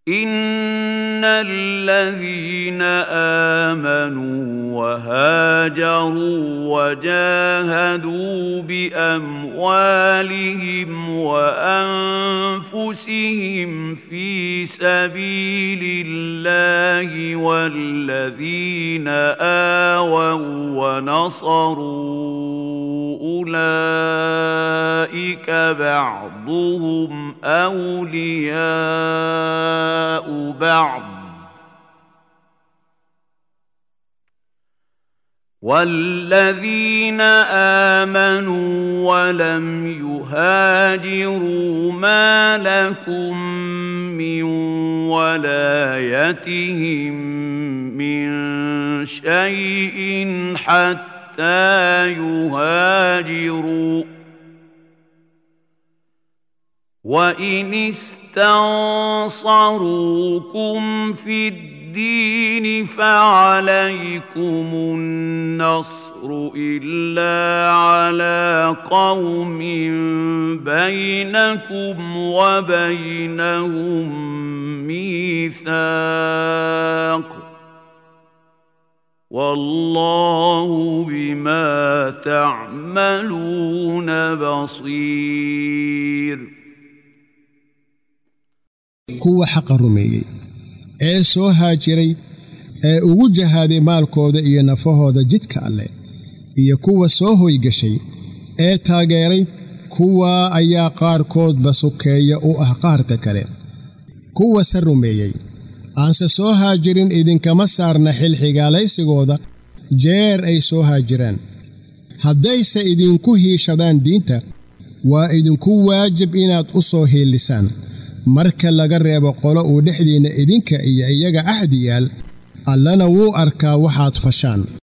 ان الذين امنوا وهاجروا وجاهدوا باموالهم وانفسهم في سبيل الله والذين اووا ونصروا اولئك بعضهم اولياء بعض والذين امنوا ولم يهاجروا ما لكم من ولايتهم من شيء حتى يهاجروا وان استنصروكم في الدين فعليكم النصر الا على قوم بينكم وبينهم ميثاق والله بما تعملون بصير kuwa xaqa rumeeyey ee soo haajiray ee ugu jahaaday maalkooda iyo nafahooda jidka alleh iyo kuwa soo hoygashay ee taageeray kuwaa ayaa qaarkoodba sukeeya u ah qaarka kale kuwase rumeeyey aanse soo haajirin idinkama saarna xil xigaalaysigooda jeer ay soo haajiraan haddayse idinku hiishadaan diinta waa idinku waajib inaad u soo hiilisaan marka laga reebo qolo uu dhexdiinna idinka iyo iyaga ahdi yaal allana wuu arkaa waxaad fashaan